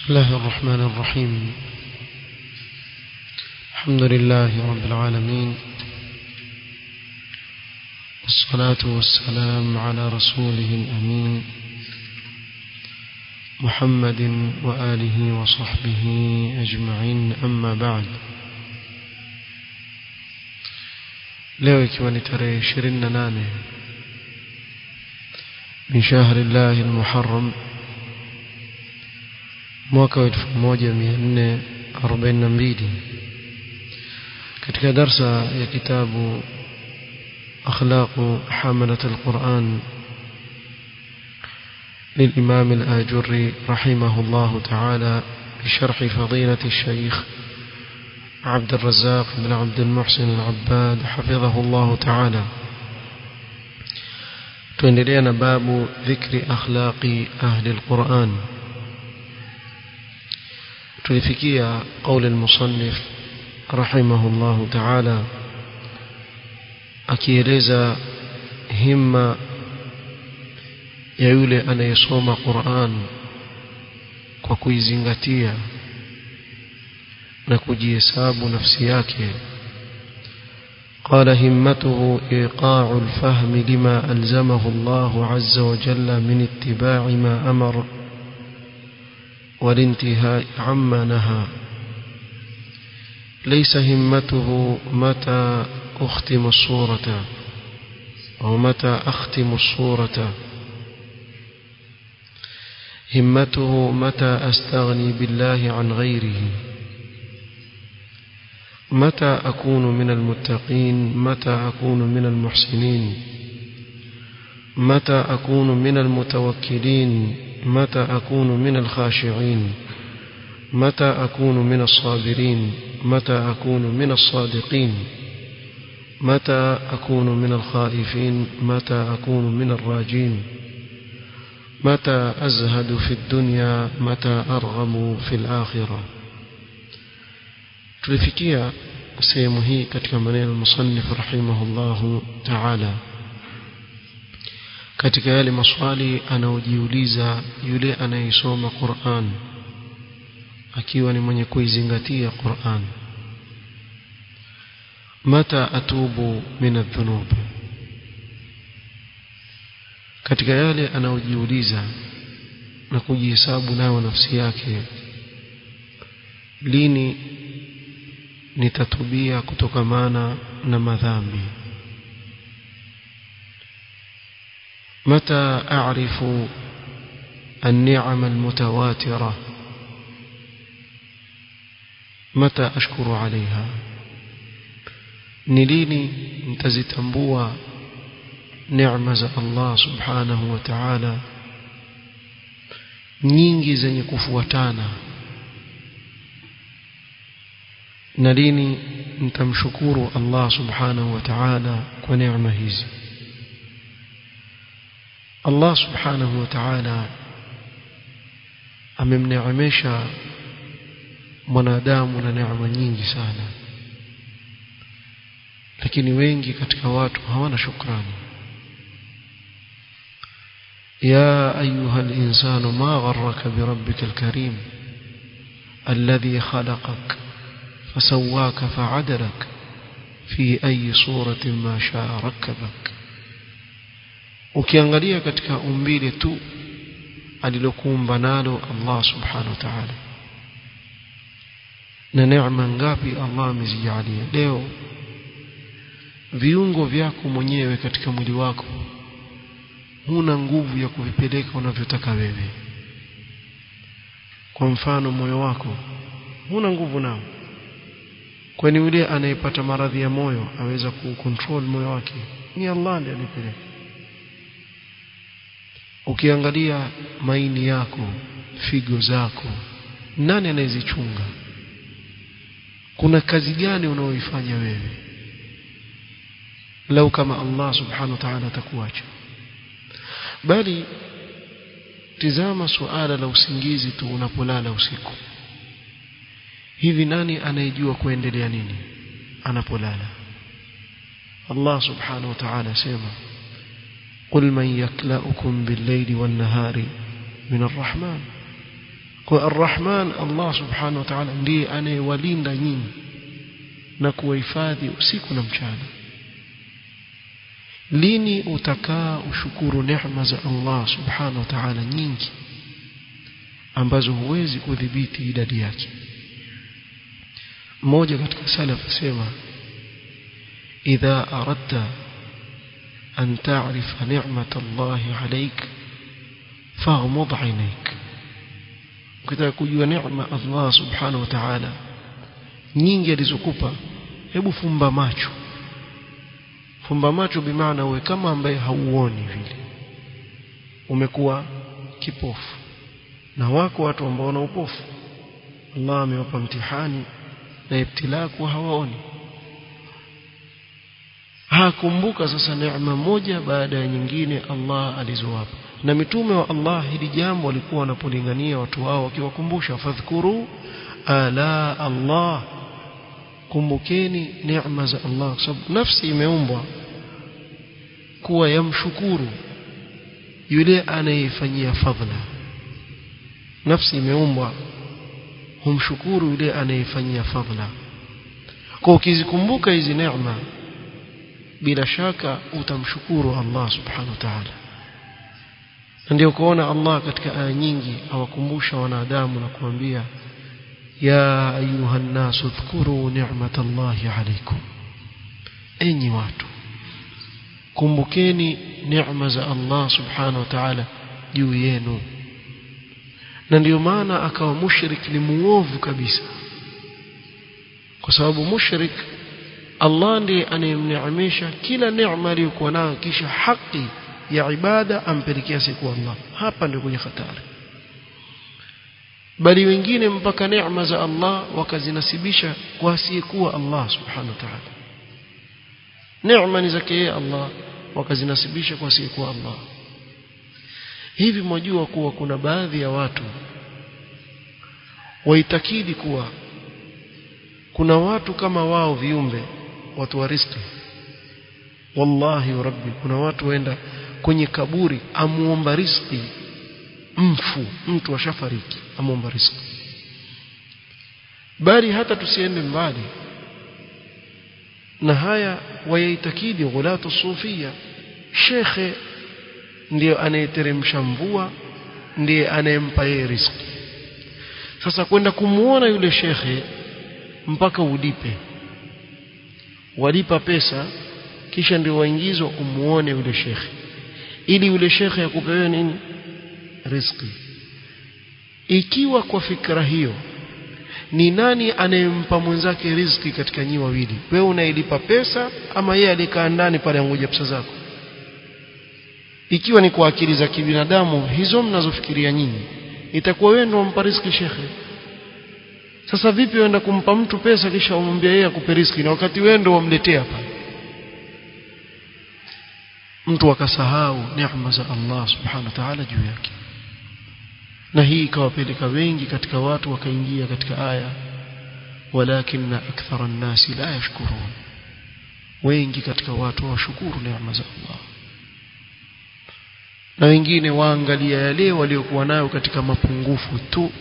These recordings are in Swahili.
الله الرحمن الرحيم الحمد لله رب العالمين والصلاة والسلام على رسوله الأمين محمد وآله وصحبه أجمعين أما بعد leo ikiwa ni tarehe ishirini na nane min shahri llahi lmuharam mwaka wa elfu moja mia nne arobaini na mbili katika darsa ya kitabu akhlaqu hamalat alquran للإمام الآجري رحمه الله تعالى بشرح فضيلة الشيخ عبد الرزاق بن عبد المحسن العباد حفظه الله تعالى تندلين باب ذكر أخلاق أهل القرآن تلفكية قول المصنف رحمه الله تعالى akieleza himma ya yule anayesoma Qur'an kwa kuizingatia na kujihesabu nafsi yake قال همته إيقاع الفهم لما ألزمه الله عز وجل من اتباع ما أمر والانتهاء عما نهى ليس همته متى أختم الصورة أو متى أختم الصورة همته متى أستغني بالله عن غيره متى أكون من المتقين متى أكون من المحسنين متى أكون من المتوكلين متى أكون من الخاشعين متى أكون من الصابرين متى أكون من الصادقين متى أكون من الخائفين متى أكون من الراجين متى أزهد في الدنيا متى أرغب في الآخرة tulifikia sehemu hii katika maneno musannif rahimahullahu ta'ala katika yale maswali anaojiuliza yule anayesoma Qur'an akiwa ni mwenye kuizingatia Qur'an mata atubu min adh-dhunub katika yale anaojiuliza na kujihesabu nayo nafsi yake lini nitatubia kutokamana na madhambi متى أعرف النعم المتواترة متى أشكر عليها نليني نتزتنبوا نعمة الله سبحانه وتعالى nyingi zenye kufuatana na lini nitamshukuru Allah subhanahu wa ta'ala kwa neema hizi Allah subhanahu wa ta'ala amemneemesha mwanadamu na neema nyingi sana lakini wengi katika watu hawana shukrani يا أيها الإنسان ما غرك بربك الكريم الذي خلقك فسواك فعدلك في أي صورة ما شاء ركبك ukiangalia katika umbile tu alilokuumba nalo Allah subhanahu wa ta'ala na neema ngapi Allah amezijalia leo viungo vyako mwenyewe katika mwili wako huna nguvu ya kuvipeleka unavyotaka wewe kwa mfano moyo wako huna nguvu nao kwani yule anayepata maradhi ya moyo aweza kucontrol moyo wake ni Allah ndiye alipeleka ukiangalia maini yako figo zako nani anayezichunga kuna kazi gani unaoifanya wewe lau kama Allah subhanahu wa ta'ala atakuacha bali tizama suala la usingizi tu unapolala usiku hivi nani anayejua kuendelea nini anapolala Allah subhanahu wa ta'ala sema قل من يكلأكم بالليل والنهار من الرحمن kwa arrahman Allah subhanahu wa ta'ala ndiye anayewalinda nyinyi na kuwahifadhi usiku na mchana lini utakaa ushukuru neema za Allah subhanahu wa ta'ala nyingi ambazo huwezi kudhibiti idadi yake mmoja katika salaf sema idha aradta an ta'rifa ni'mat Allah alayk faghmud 'ainayk ukitaka kujua neema Allah subhanahu wa ta'ala nyingi alizokupa hebu fumba macho fumba macho bimaana uwe kama ambaye hauoni vile umekuwa kipofu na wako watu ambao wana upofu Allah amewapa mtihani na ibtilaa kuwa hawaoni hakumbuka sasa neema moja baada ya nyingine Allah alizowapa na mitume wa Allah hili jambo walikuwa wanapolingania watu wao wakiwakumbusha fadhkuru ala Allah kumbukeni neema za Allah sababu nafsi imeumbwa kuwa yamshukuru yule anayefanyia fadhila nafsi imeumbwa humshukuru yule anayefanyia fadhila kwa ukizikumbuka hizi neema bila shaka utamshukuru Allah subhanahu wa ta'ala ndio kuona Allah katika aya nyingi awakumbusha wanadamu na kuambia ya ayuha nasu dhkuru ni'matallahi alaykum enyi watu kumbukeni neema za Allah subhanahu wa ta'ala juu yenu na ndio maana akawa mushrik ni muovu kabisa kwa sababu mushrik Allah ndiye anayemneemesha kila neema aliyokuwa nayo kisha haki ya ibada ampelekea siku Allah hapa ndio kwenye hatari bali wengine mpaka neema za Allah wakazinasibisha kwa asiyekuwa Allah subhanahu wa ta'ala neema ni zake yeye Allah wakazinasibisha kwa asiyekuwa Allah hivi mwajua kuwa kuna baadhi ya watu waitakidi kuwa kuna watu kama wao viumbe watu wa riziki wallahi rabbi kuna watu waenda kwenye kaburi amuomba riziki mfu mtu ashafariki amuomba riziki bali hata tusiende mbali na haya wayaitakidi ghulatu sufia shekhe ndiyo anayeteremsha mvua ndiye anayempa yeye riziki sasa kwenda kumuona yule shekhe mpaka ulipe walipa pesa kisha ndio waingizwa umuone yule shekhe ili yule shekhe akupe wewe nini riziki ikiwa kwa fikra hiyo ni nani anayempa mwenzake riziki katika nyi wawili wewe unailipa pesa ama yeye alikaa ndani pale angoja pesa zako ikiwa ni kwa akili za kibinadamu hizo mnazofikiria nyinyi itakuwa wewe ndio umpa riziki shekhe sasa vipi uenda kumpa mtu pesa kisha umwambia yeye akupe riziki na wakati wewe ndio wamletea pale mtu akasahau neema za Allah subhanahu wa ta'ala juu yake na hii ikawapeleka wengi katika watu wakaingia katika aya walakinna akthara an-nasi la yashkurun wengi katika watu washukuru neema za Allah na wengine waangalia yale waliokuwa nayo katika mapungufu tu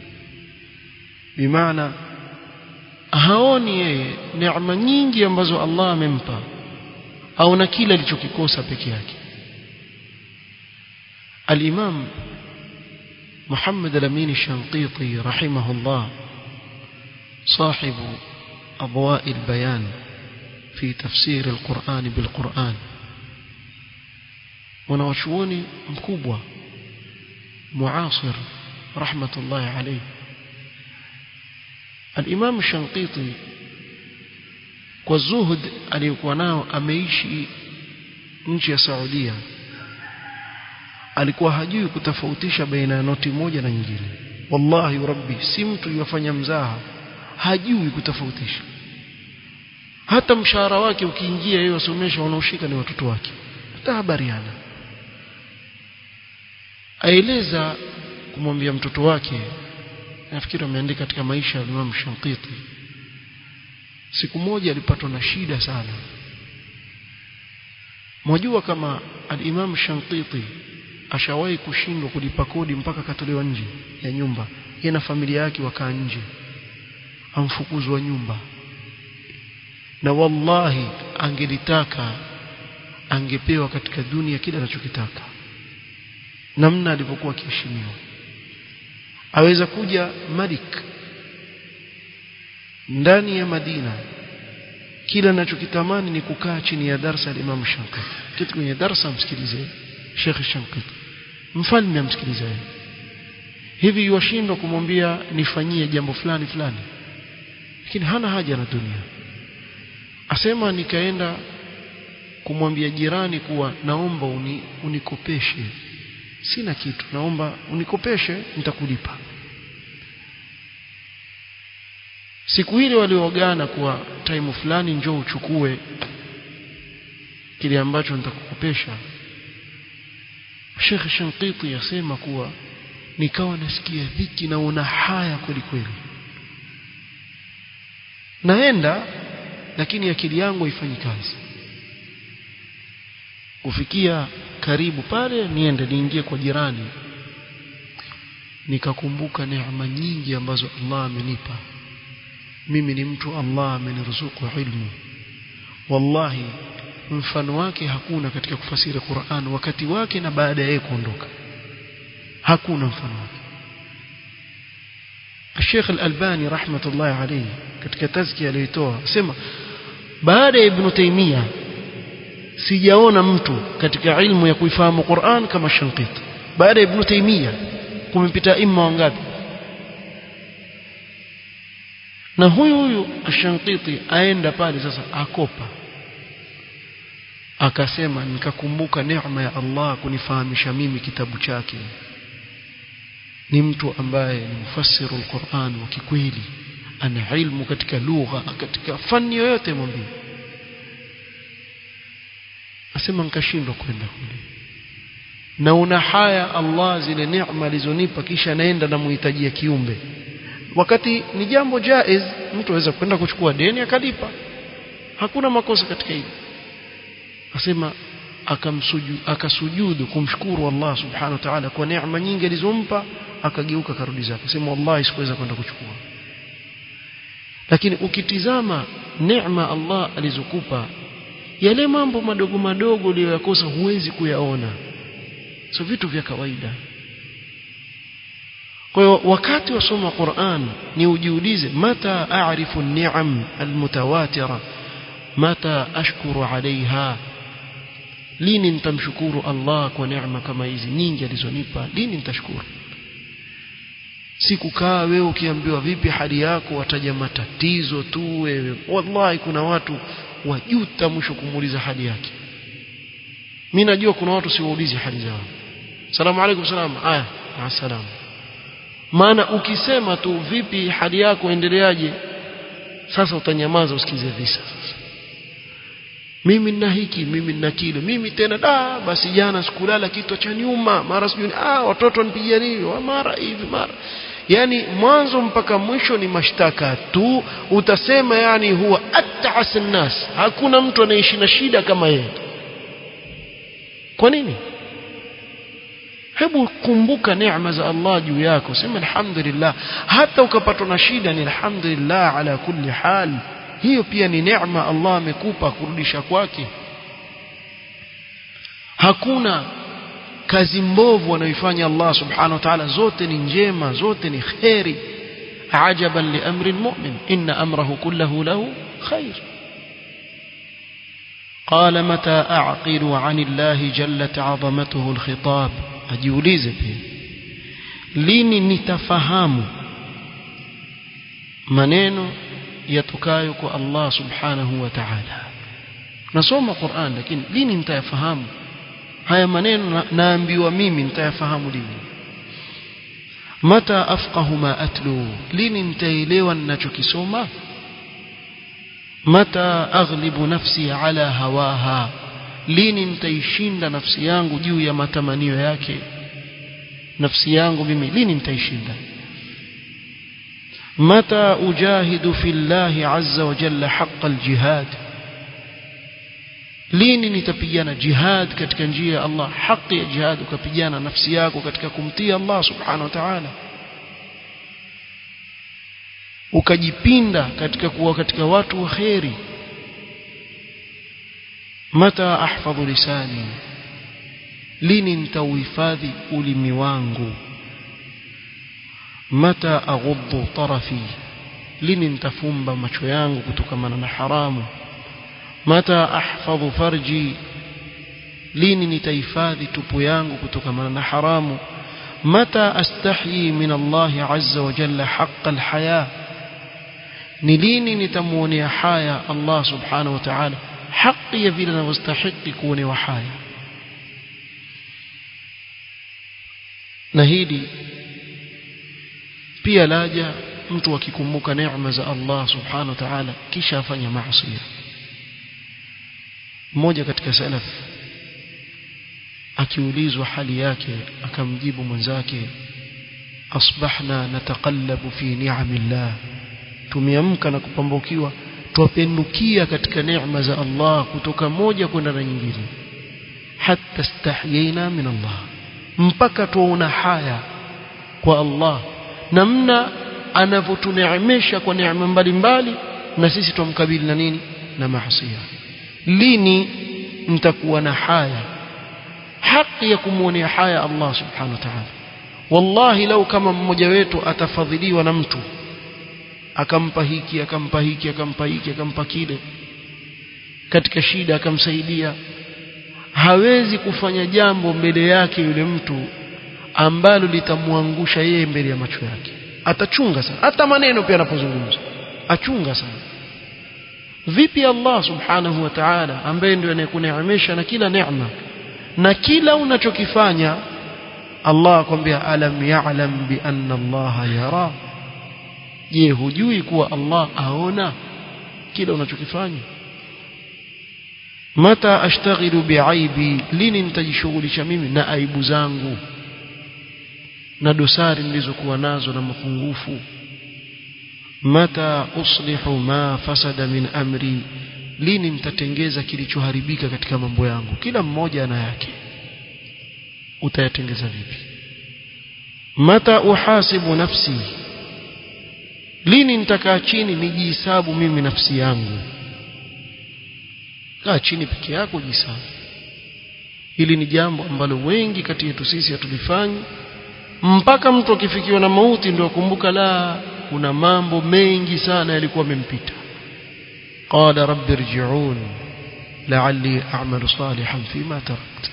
bimaana haoni yeye neema nyingi ambazo Allah amempa au na kile alichokikosa peke yake al-Imam محمد الأمين الشنقيطي رحمه الله صاحب أضواء البيان في تفسير القرآن بالقرآن ونوشوني مكوبة معاصر رحمة الله عليه الإمام الشنقيطي والزهد aliyokuwa nao ameishi nchi ya Saudia alikuwa hajui kutofautisha baina ya noti moja na nyingine wallahi rabbi si mtu yafanya mzaha hajui kutofautisha hata mshahara wake ukiingia yeye wasomesha wanaoshika ni watoto wake hata habariana aeleza kumwambia mtoto wake nafikiri ameandika katika maisha ya Imam Shankiti siku moja alipatwa na shida sana mwajua kama al-Imam Shankiti ashawahi kushindwa kulipa kodi mpaka katolewa nje ya nyumba yeye na familia yake wakaa nje amfukuzwa nyumba na wallahi angelitaka angepewa katika dunia kile anachokitaka namna alivyokuwa akiheshimiwa aweza kuja malik ndani ya Madina kila anachokitamani ni kukaa chini ya darsa la Imam Shankiti kitu kwenye darsa msikilize Sheikh Shankiti mfalme amsikilize hivi yuwashindwa kumwambia nifanyie jambo fulani fulani lakini hana haja na dunia asema nikaenda kumwambia jirani kuwa naomba uni, unikopeshe sina kitu naomba unikopeshe nitakulipa siku ile waliogana kuwa time fulani njoo uchukue kile ambacho nitakukopesha Sheikh Shankiti yasema kuwa nikawa nasikia dhiki na una haya kweli kweli naenda lakini akili yangu haifanyi kazi kufikia karibu pale niende niingie kwa jirani nikakumbuka neema nyingi ambazo Allah amenipa mimi ni mtu Allah ameniruzuku ilmu wallahi mfano wake hakuna katika kufasiri Qur'an wakati wake na baada ya kuondoka hakuna mfano wake Sheikh Al-Albani rahmatullahi alayhi katika tazkia aliyotoa sema baada ya Ibn Taymiyyah sijaona mtu katika ilmu ya kuifahamu Qur'an kama Shankiti baada ya Ibn Taymiyyah kumepita imma wangapi na huyu huyu Shankiti aenda pale sasa akopa akasema nikakumbuka neema ya Allah kunifahamisha mimi kitabu chake ni mtu ambaye ni mfasiru al-Qur'an wa kikweli ana ilmu katika lugha katika fani yoyote mwambie asema nikashindwa kwenda kule na una haya Allah zile neema alizonipa kisha naenda na muhitajia kiumbe wakati ni jambo jaiz mtu aweza kwenda kuchukua deni akalipa hakuna makosa katika hilo asema akamsuju akasujudu kumshukuru Allah subhanahu wa ta'ala kwa neema nyingi alizompa akageuka karudi zake asema wallahi sikuweza kwenda kuchukua lakini ukitizama neema Allah alizokupa yale mambo madogo madogo uliyoyakosa huwezi kuyaona so vitu vya kawaida kwa hiyo wakati wasoma Qur'an ni ujiulize mata a'rifu an-ni'am al-mutawatira mata ashkuru 'alayha lini nitamshukuru Allah kwa neema kama hizi nyingi alizonipa lini nitashukuru sikukaa wewe ukiambiwa vipi hali yako wataja matatizo tu wewe wallahi kuna watu wajuta mwisho kumuuliza hali yake mimi najua kuna watu siwaulizi hali zao salamu alaykum salam aya assalam maana ukisema tu vipi hali yako endeleaje sasa utanyamaza usikize visa mimi nina hiki mimi nina kile mimi tena da basi jana sikulala kitu cha nyuma mara sijui ah watoto nipigia nini mara hivi mara yani mwanzo mpaka mwisho ni mashtaka tu utasema yani huwa at'as nas hakuna mtu anaishi na shida kama yeye kwa nini hebu kumbuka neema za Allah juu yako sema alhamdulillah hata ukapatwa na shida ni alhamdulillah ala kulli hal hiyo pia ni neema Allah amekupa kurudisha kwake hakuna kazi mbovu anayoifanya Allah subhanahu wa ta'ala zote ni njema zote ni khairi ajaban li amri almu'min inna amrahu kullahu lahu khair قال متى أعقل عن الله جلت عظمته الخطاب ajiulize pia lini nitafahamu maneno yatokayo kwa Allah subhanahu wa ta'ala nasoma Qur'an lakini lini nitayafahamu haya maneno naambiwa mimi nitayafahamu lini mata afqahu ma atlu lini nitaelewa ninachokisoma mata aghlibu nafsi ala hawaha lini nitaishinda nafsi yangu juu ya matamanio yake nafsi yangu mimi lini nitaishinda mata ujahidu fillahi azza wa jalla haqqa aljihad lini nitapigana jihad katika njia ya Allah haki ya jihad ukapigana nafsi yako katika kumtii Allah subhanahu wa ta'ala ukajipinda katika kuwa katika watu wa kheri mata ahfadhu lisani lini nitauhifadhi ulimi wangu mata aghuddu tarafi lini nitafumba macho yangu kutokamana na haramu mata ahfadhu farji lini nitahifadhi tupu yangu kutokamana na haramu mata astahyi min Allah azza wa jalla haqqa alhaya ni lini nitamuonea haya Allah subhanahu wa ta'ala haki ya vile anavyostahili kuonewa haya na hili pia laja mtu akikumbuka neema za Allah subhanahu wa ta'ala kisha afanya maasi mmoja katika salaf akiulizwa hali yake akamjibu mwenzake asbahna nataqallabu fi ni'amillah tumeamka na kupambukiwa twapendukia katika neema za Allah kutoka moja kwenda na nyingine hatta stahyina min Allah mpaka tuona haya kwa Allah namna anavyotuneemesha kwa neema mbalimbali na sisi tumkabili na nini na maasi lini mtakuwa na haya haki ya kumwonea haya Allah subhanahu wa ta'ala wallahi lau kama mmoja wetu atafadhiliwa na mtu akampa hiki akampa hiki akampa hiki akampa kile katika shida akamsaidia hawezi kufanya jambo mbele yake yule mtu ambalo litamwangusha yeye mbele ya macho yake atachunga sana hata maneno pia anapozungumza achunga sana vipi Allah subhanahu wa ta'ala ambaye ndiye anayekuneemesha na kila neema na kila unachokifanya Allah akwambia alam ya'lam bi anna Allah yara je hujui kuwa Allah aona kila unachokifanya mata ashtaghilu biaibi lini nitajishughulisha mimi na aibu zangu na dosari nilizokuwa nazo na mapungufu mata uslihu ma fasada min amri lini nitatengeza kilichoharibika katika mambo yangu kila mmoja ana yake utayatengeza vipi mata uhasibu nafsi lini nitakaa chini nijihesabu mimi nafsi yangu kaa chini peke yako jihesabu hili ni jambo ambalo wengi kati yetu sisi hatulifanyi mpaka mtu akifikiwa na mauti ndio akumbuka la kuna mambo mengi sana yalikuwa yamempita qala rabbi irji'un la'alli a'malu salihan fima tarakt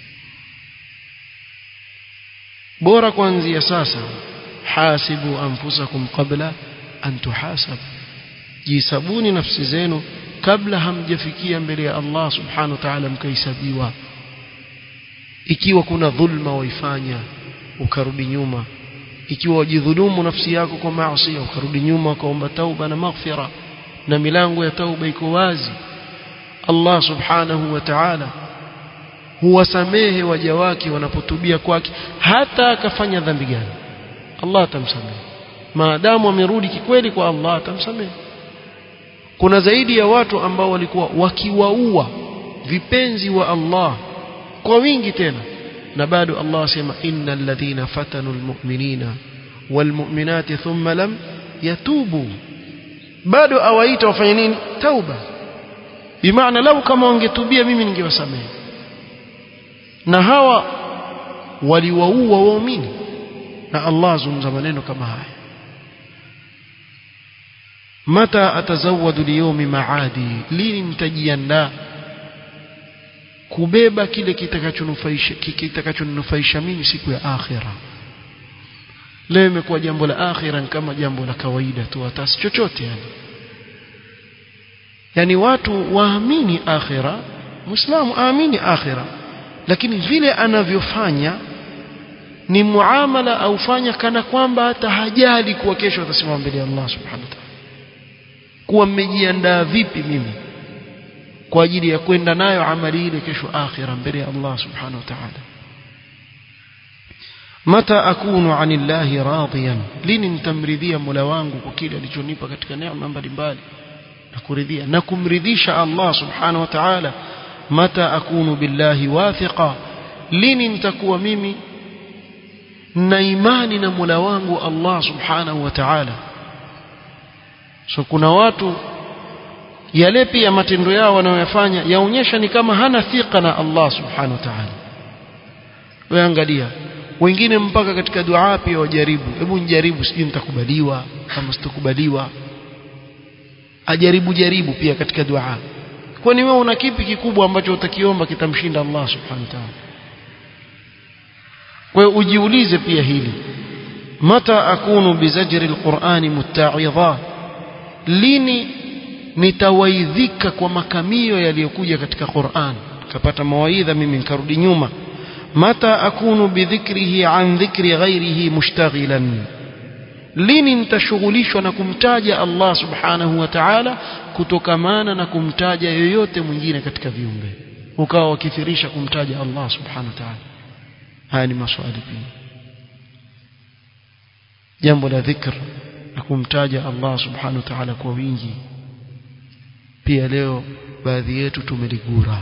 bora kuanzia sasa hasibu anfusakum qabla an tuhasab jisabuni nafsi zenu kabla hamjafikia mbele ya Allah subhanahu wa ta'ala mkahesabiwa ikiwa kuna dhulma waifanya ukarudi nyuma ikiwa wajidhulumu nafsi yako kwa maasi ukarudi nyuma ukaomba tauba na maghfira na milango ya tauba iko wazi Allah subhanahu wa ta'ala huwasamehe waja wake wanapotubia kwake hata akafanya dhambi gani Allah atamsamehe maadamu amerudi kikweli kwa Allah atamsamehe kuna zaidi ya watu ambao walikuwa wakiwaua vipenzi wa Allah kwa wingi tena na bado Allah asema innal ladhina fatanu almu'minina walmu'minati thumma lam yatubu bado awaita wafanye nini tauba bimaana lau kama wangetubia mimi ningewasamehe na hawa waliwaua waumini na Allah azungumza maneno kama haya mata atazawadu liyomi maadi lini nitajiandaa kubeba kile kitakachonufaisha kitakachonufaisha mimi siku ya akhira leo imekuwa jambo la akhira kama jambo la kawaida tu hata chochote yani yani watu waamini akhira muislamu aamini akhira lakini vile anavyofanya ni muamala aufanya kana kwamba hata hajali kuwa kesho atasimama mbele ya Allah subhanahu wa ta'ala kuwa mmejiandaa vipi mimi kwa ajili ya kwenda nayo amali ile kesho akhira mbele ya Allah subhanahu wa ta'ala mata akunu anillahi radiyan lini nitamridhia Mola wangu kwa kile alichonipa katika neema mbalimbali na kuridhia na kumridhisha Allah subhanahu wa ta'ala mata akunu billahi wathiqa lini nitakuwa mimi na imani na Mola wangu Allah subhanahu wa ta'ala so kuna watu yale pia matendo yao wanayoyafanya yaonyesha ni kama hana thika na Allah subhanahu wa ta'ala wewe angalia wengine mpaka katika dua pia wajaribu hebu nijaribu sijui nitakubaliwa kama sitakubaliwa ajaribu jaribu pia katika dua kwani wewe una kipi kikubwa ambacho utakiomba kitamshinda Allah subhanahu wa ta'ala kwa hiyo ujiulize pia hili mata akunu bizajri alqur'ani mutta'idha lini nitawaidhika kwa makamio yaliyokuja katika Qur'an kapata mawaidha mimi nikarudi nyuma mata akunu bidhikrihi an dhikri ghairihi mushtaghilan lini nitashughulishwa na kumtaja Allah subhanahu wa ta'ala kutokamana na kumtaja yoyote mwingine katika viumbe ukawa wakithirisha kumtaja Allah subhanahu wa ta'ala haya ni maswali pia jambo la dhikr na kumtaja Allah subhanahu wa ta'ala kwa wingi pia leo baadhi yetu tumeligura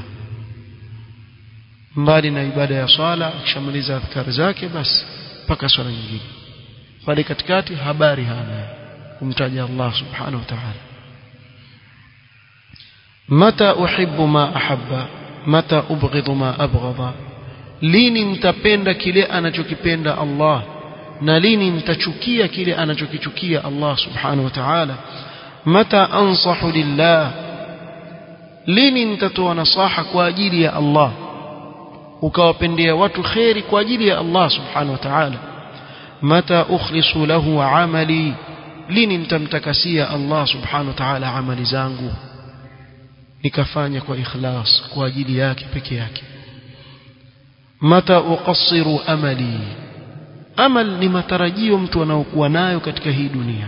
mbali na ibada ya swala akishamaliza adhkari zake basi mpaka swala nyingine pale katikati habari hana kumtaja Allah subhanahu wa ta'ala mata uhibbu ma ahabba mata ubghidhu ma abghadha lini nitapenda kile anachokipenda Allah na lini nitachukia kile anachokichukia Allah subhanahu wa ta'ala mata ansahu lillah lini nitatoa nasaha kwa ajili ya Allah ukawapendea watu khairi kwa ajili ya Allah subhanahu wa ta'ala mata ukhlisu lahu amali lini nitamtakasia Allah subhanahu wa ta'ala amali zangu nikafanya kwa ikhlas kwa ajili yake peke yake mata uqassiru amali amal ni matarajio mtu anaokuwa nayo katika hii dunia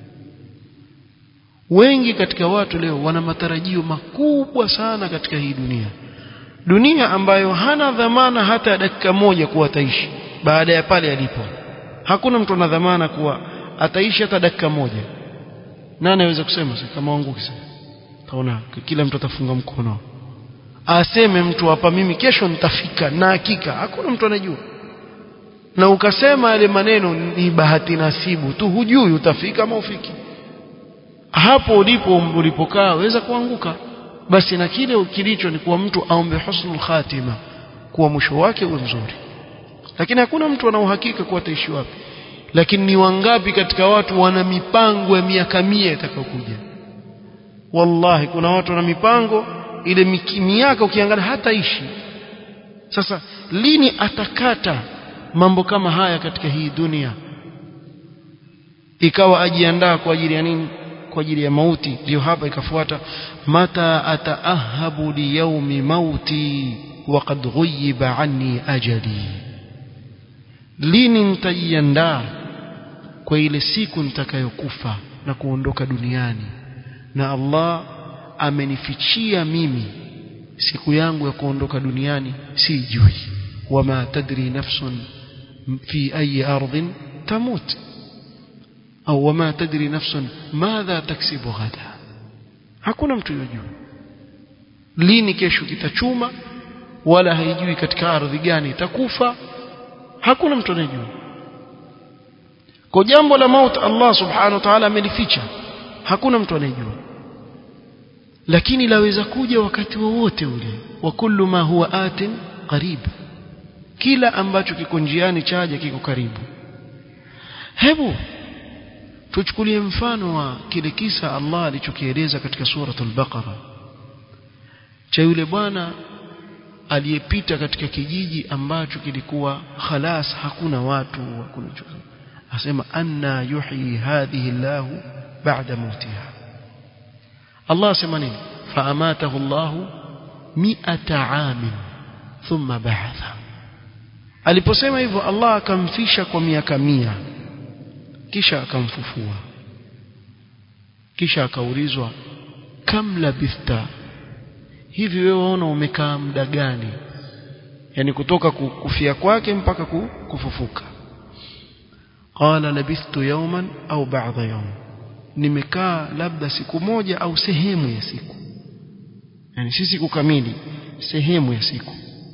wengi katika watu leo wana matarajio makubwa sana katika hii dunia dunia ambayo hana dhamana hata dakika moja kuwa ataishi baada ya pale alipo hakuna mtu ana dhamana kuwa ataishi hata dakika moja nani anaweza kusema kama wangu kisa taona kila mtu atafunga mkono aseme mtu hapa mimi kesho nitafika na hakika hakuna mtu anajua na ukasema yale maneno ni bahati nasibu tu hujui utafika ama ufiki hapo ulipo ulipokaa waweza kuanguka basi na kile kilicho ni kuwa mtu aombe husnul khatima kuwa mwisho wake uwe mzuri lakini hakuna mtu ana uhakika kuwa ataishi wapi lakini ni wangapi katika watu wana mipango ya miaka mia itakayokuja wallahi kuna watu wana mipango ile miaka ukiangalia hataishi sasa lini atakata mambo kama haya katika hii dunia ikawa ajiandaa kwa ajili ya nini kwa ajili ya mauti ndio hapa ikafuata mata ataahabu liyaumi mauti waqad ghuyiba anni ajali lini nitajiandaa kwa ile siku nitakayokufa na kuondoka duniani na Allah amenifichia mimi siku yangu ya kuondoka duniani sijui wama tadri nafsun fi ayi ardhin tamut au wama tadri nafsun madha taksibu ghada hakuna mtu yojua lini kesho kitachuma wala haijui katika ardhi gani itakufa hakuna mtu anayejua kwa jambo la maut Allah subhanahu wa ta'ala amelificha hakuna mtu anayejua lakini laweza kuja wakati wowote ule wa kullu ma huwa atin qarib kila ambacho kiko njiani chaja kiko karibu hebu tuchukulie mfano wa kile kisa Allah alichokieleza katika suratul baqara cha yule bwana aliyepita katika kijiji ambacho kilikuwa khalas hakuna watu hakuna chochote asema anna yuhyi hadhihi Allah ba'da mautiha Allah asema nini faamatahu Allah mi'ata amin thumma ba'atha aliposema hivyo Allah akamfisha kwa miaka mia kisha akamfufua kisha akaulizwa kam labithta hivi wewe waona umekaa muda gani yani kutoka kufia kwake mpaka kufufuka qala labithtu yawman au ba'dha yawm nimekaa labda siku moja au sehemu ya siku yani si siku kamili sehemu ya siku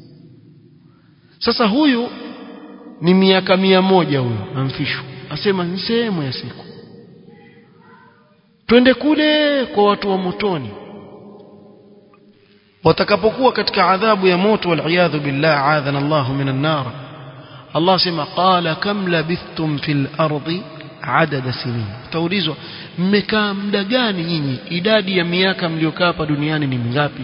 sasa huyu ni miaka mia moja huyo amfishwa asema ni sehemu ya siku twende kule kwa watu wa motoni watakapokuwa katika adhabu ya moto waliyadhu billah adhana Allahu minan nar Allah sema qala kam labithtum fil ardi adada sinin taulizwa mmekaa muda gani nyinyi idadi ya miaka mliokaa hapa duniani ni mingapi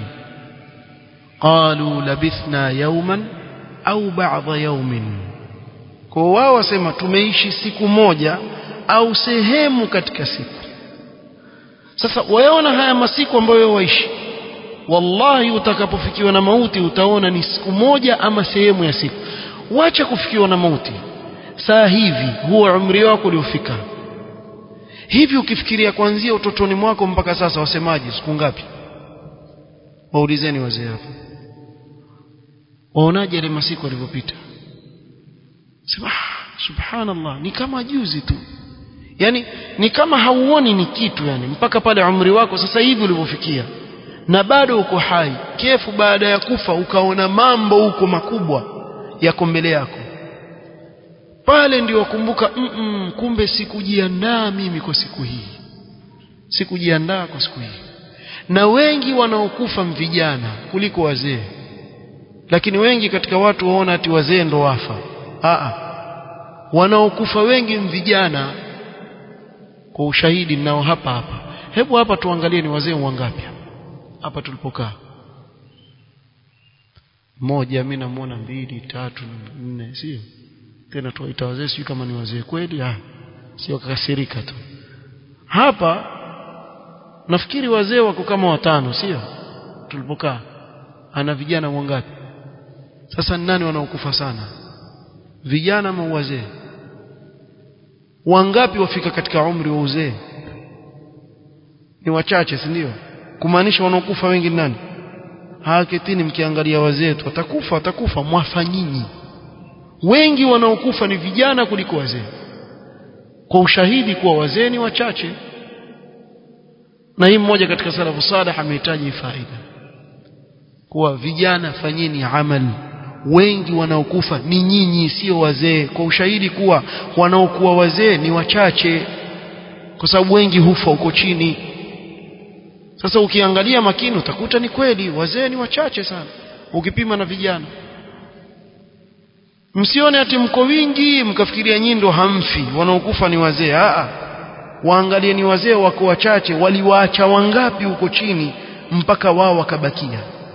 qalu labithna yawman au ba'dha yawmin kwa wao wasema tumeishi siku moja au sehemu katika siku sasa waona haya masiku ambayo waishi wallahi utakapofikiwa na mauti utaona ni siku moja ama sehemu ya siku wacha kufikiwa na mauti saa hivi huo umri wako uliofika hivi ukifikiria kuanzia utotoni mwako mpaka sasa wasemaje siku ngapi waulizeni wazee hapo waonaje ile masiku yalivyopita sema ah, subhanallah ni kama juzi tu yani ni kama hauoni ni kitu yani mpaka pale umri wako sasa hivi ulivyofikia na bado uko hai kefu baada ya kufa ukaona mambo huko makubwa yako mbele yako pale ndio wakumbuka mm -mm, kumbe sikujiandaa mimi kwa siku hii sikujiandaa kwa siku hii na wengi wanaokufa vijana kuliko wazee lakini wengi katika watu waona ati wazee ndo wafa Aa, wanaokufa wengi vijana kwa ushahidi nao hapa hapa hebu hapa tuangalie ni wazee wangapi hapa tulipokaa moja mimi namuona mbili tatu nne sio tena tuwaita wazee sio kama ni wazee kweli ah sio kakasirika tu hapa nafikiri wazee wako kama watano sio tulipokaa ana vijana wangapi sasa ni nani wanaokufa sana vijana ama wazee wangapi wafika katika umri wa uzee ni wachache si ndio kumaanisha wanaokufa wengi ni nani haketini mkiangalia wazee tu watakufa watakufa mwafa nyinyi wengi wanaokufa ni vijana kuliko wazee kwa ushahidi kuwa wazee ni wachache na hii mmoja katika salafu salih amehitaji faida kuwa vijana fanyeni amali wengi wanaokufa ni nyinyi sio wazee kwa ushahidi kuwa wanaokuwa wazee ni wachache kwa sababu wengi hufa huko chini sasa ukiangalia makini utakuta ni kweli wazee ni wachache sana ukipima na vijana msione ati mko wingi mkafikiria nyinyi ndo hamfi wanaokufa ni wazee a waangalie ni wazee wako wachache waliwaacha wangapi huko chini mpaka wao wakabakia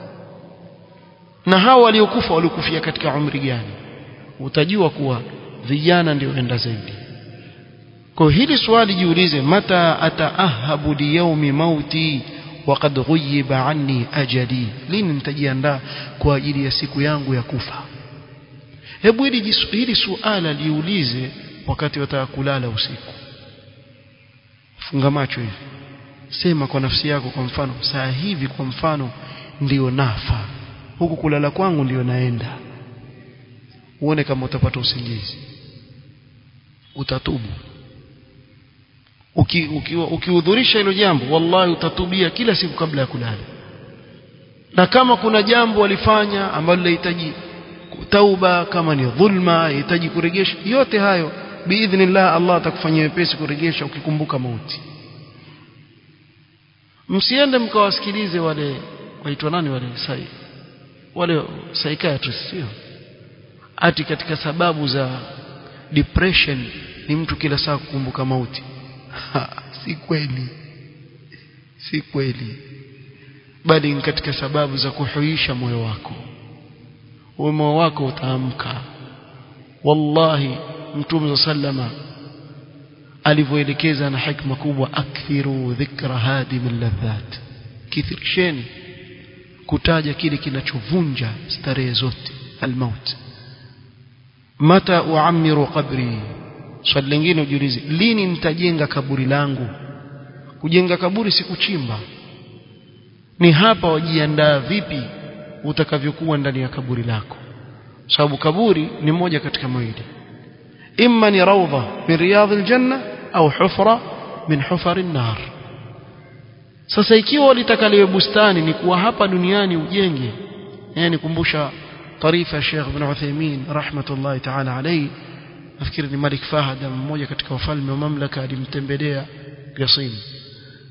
na hao waliokufa walikufia katika umri gani utajua kuwa vijana ndio enda zaidi kwa hili swali jiulize mata ataahabu liyaumi mauti waqad ghuyiba anni ajali lini nitajiandaa kwa ajili ya siku yangu ya kufa hebu hili hili suala liulize wakati wataka kulala usiku funga macho hivi sema kwa nafsi yako kwa mfano saa hivi kwa mfano ndio nafa huku kulala kwangu ndio naenda uone kama utapata usingizi utatubu ukihudhurisha uki, uki hilo jambo wallahi utatubia kila siku kabla ya kulala na kama kuna jambo walifanya ambalo linahitaji tauba kama ni dhulma yahitaji kuregesha yote hayo biidhnillah Allah atakufanyia wepesi kuregesha ukikumbuka mauti msiende mkawasikilize wale waitwa nani wale sai wale psychiatrist sio ati katika sababu za depression ni mtu kila saa kukumbuka mauti ha, si kweli si kweli bali ni katika sababu za kuhuisha moyo wako moyo wako utaamka wallahi mtume sallama alivyoelekeza na hikma kubwa akthiru dhikra hadim ladhat kithirisheni kutaja kile kinachovunja starehe zote almaut mata uamiru qabri swali lingine ujiulize lini nitajenga kaburi langu kujenga kaburi si kuchimba ni hapa wajiandaa vipi utakavyokuwa ndani ya kaburi lako sababu kaburi ni moja katika mawili imma ni rawdha min riyadhil janna au hufra min hufari nar sasa ikiwa walitaka liwe bustani ni kuwa hapa duniani ujenge yani kumbusha tarifa Sheikh Ibn Uthaymeen rahmatullahi ta'ala alayhi nafikiri ni Malik Fahad mmoja katika wafalme wa mamlaka alimtembelea Qasim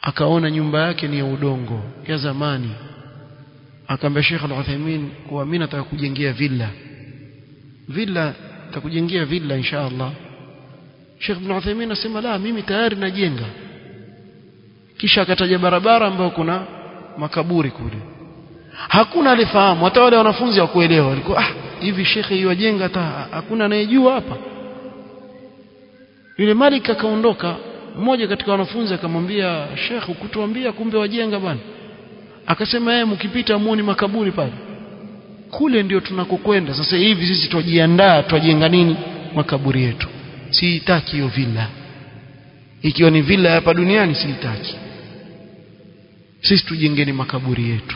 akaona nyumba yake ni ya udongo ya zamani akamwambia Sheikh Al-Uthaymeen kuwa mimi nataka kujengea villa villa nitakujengea villa insha Allah Sheikh Ibn Uthaymeen asema la mimi tayari najenga kisha akataja barabara ambayo kuna makaburi kule hakuna alifahamu hata wale wanafunzi hawakuelewa walikuwa ah hivi shekhe yuajenga hata hakuna anayejua hapa yule Malik akaondoka mmoja katika wanafunzi akamwambia Sheikh ukutuambia kumbe wajenga bwana akasema yeye mkipita muone makaburi pale kule ndio tunakokwenda sasa hivi sisi tujiandaa twajenga nini makaburi yetu siitaki hiyo villa ikiwa ni villa hapa duniani siitaki sisi tujengeni makaburi yetu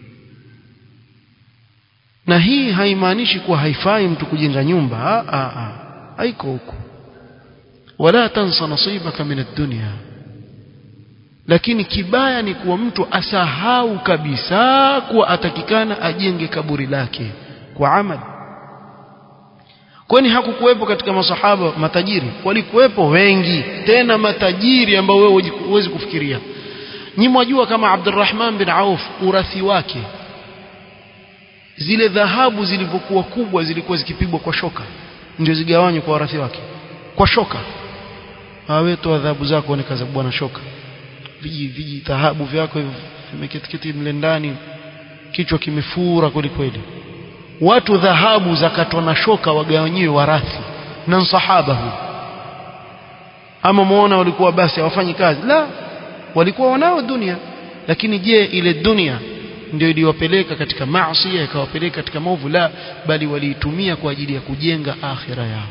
na hii haimaanishi kuwa haifai mtu kujenga nyumba a a a haiko huko wala tansa nasibaka min ad-dunya lakini kibaya ni kuwa mtu asahau kabisa kuwa atakikana ajenge kaburi lake kwa amali kwani hakukuwepo katika masahaba matajiri walikuwepo wengi tena matajiri ambao wewe huwezi kufikiria nyinyi mwajua kama Abdurrahman bin Auf urathi wake zile dhahabu zilivyokuwa kubwa zilikuwa zikipigwa kwa shoka ndio zigawanywe kwa warathi wake kwa shoka awe toa adhabu zako ni kaza bwana shoka viji viji dhahabu vyako vimeketiketi mle ndani kichwa kimefura kweli kweli watu dhahabu zakatwa na shoka wagawanyiwe warathi na sahaba huyu ama muona walikuwa basi hawafanyi kazi la walikuwa wanao dunia lakini je ile dunia ndio iliwapeleka katika maasi ikawapeleka katika maovu la bali waliitumia kwa ajili ya kujenga akhira yao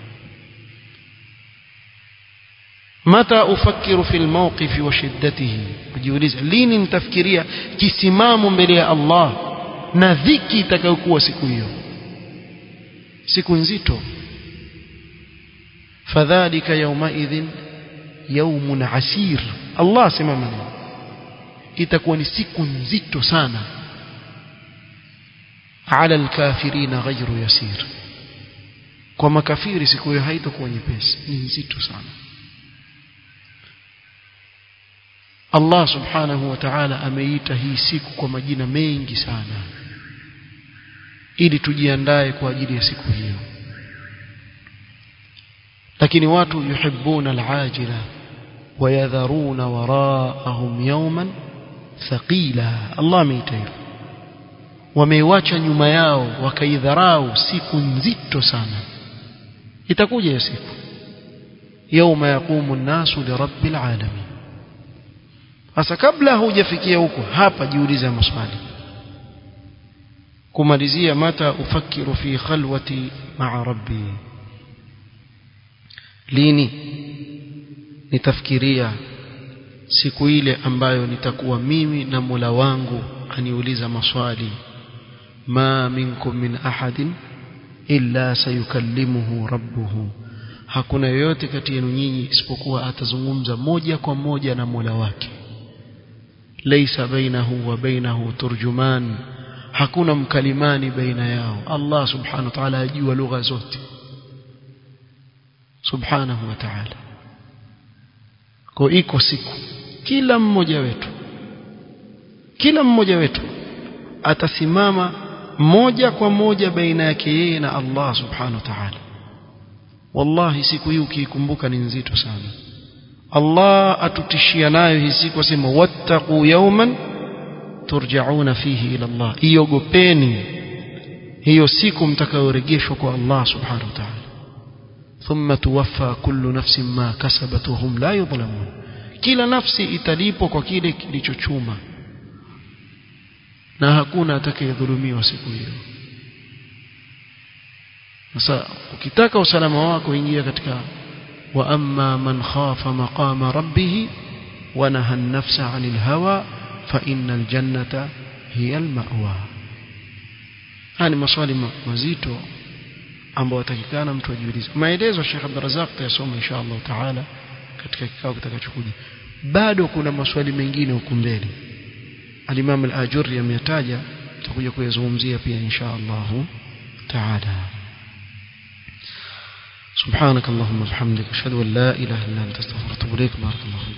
mata ufakiru fi almawqif wa shiddatihi kujiuliza lini nitafikiria kisimamo mbele ya Allah na dhiki itakayokuwa siku hiyo siku nzito fadhalika yawmaidhin yawmun asir Allah sema maneno itakuwa ni siku nzito sana ala alkafirina ghayru yasir kwa makafiri siku hiyo haitakuwa nyepesi ni nzito sana Allah subhanahu wa ta'ala ameita hii siku kwa majina mengi sana ili tujiandae kwa ajili ya siku hiyo lakini watu yuhibbuna alajila wayadharuna waraahum yawman thaqila Allah ameita hivyo wameiwacha nyuma yao wakaidharau siku nzito sana itakuja hiyo siku yauma yaqumu an-nasu lirabbil alamin sasa kabla hujafikia huko hapa jiulize maswali kumalizia mata ufakiru fi khalwati ma'a rabbi lini nitafikiria siku ile ambayo nitakuwa mimi na Mola wangu aniuliza maswali ma minkum min ahadin illa sayukallimuhu rabbuhu hakuna yoyote kati yenu nyinyi isipokuwa atazungumza moja kwa moja na Mola wake laysa bainahu wa bainahu turjuman hakuna mkalimani baina yao Allah subhanahu wa ta'ala ajua lugha zote subhanahu wa ta'ala kwa iko siku kila mmoja wetu kila mmoja wetu atasimama moja kwa moja baina yake yeye na Allah subhanahu wa ta'ala wallahi siku hii ukiikumbuka ni nzito sana Allah atutishia nayo hii siku asema wattaqu yawman turja'una fihi ila Allah iogopeni hiyo siku mtakayorejeshwa kwa Allah subhanahu wa ta'ala ثم توفى كل نفس ما كسبت وهم لا يظلمون kila nafsi italipwa kwa kile kilichochuma na hakuna atakayedhulumiwa siku hiyo sasa ukitaka usalama wako ingia katika wa amma man khafa maqama rabbih wa naha an-nafsa 'anil hawa fa innal jannata hiya al-ma'wa haya ni maswali mazito ambao watakikana mtu ajiulize maelezo Sheikh Abdurrazzaq tayasoma insha Allah taala katika kikao kitakachokuja bado kuna maswali mengine huku mbele al-Imam al-Ajurri ameyataja tutakuja kuyazungumzia pia insha Allah taala سبحانك اللهم وبحمدك اشهد ان لا اله الا انت استغفرك واتوب اليك بارك الله فيك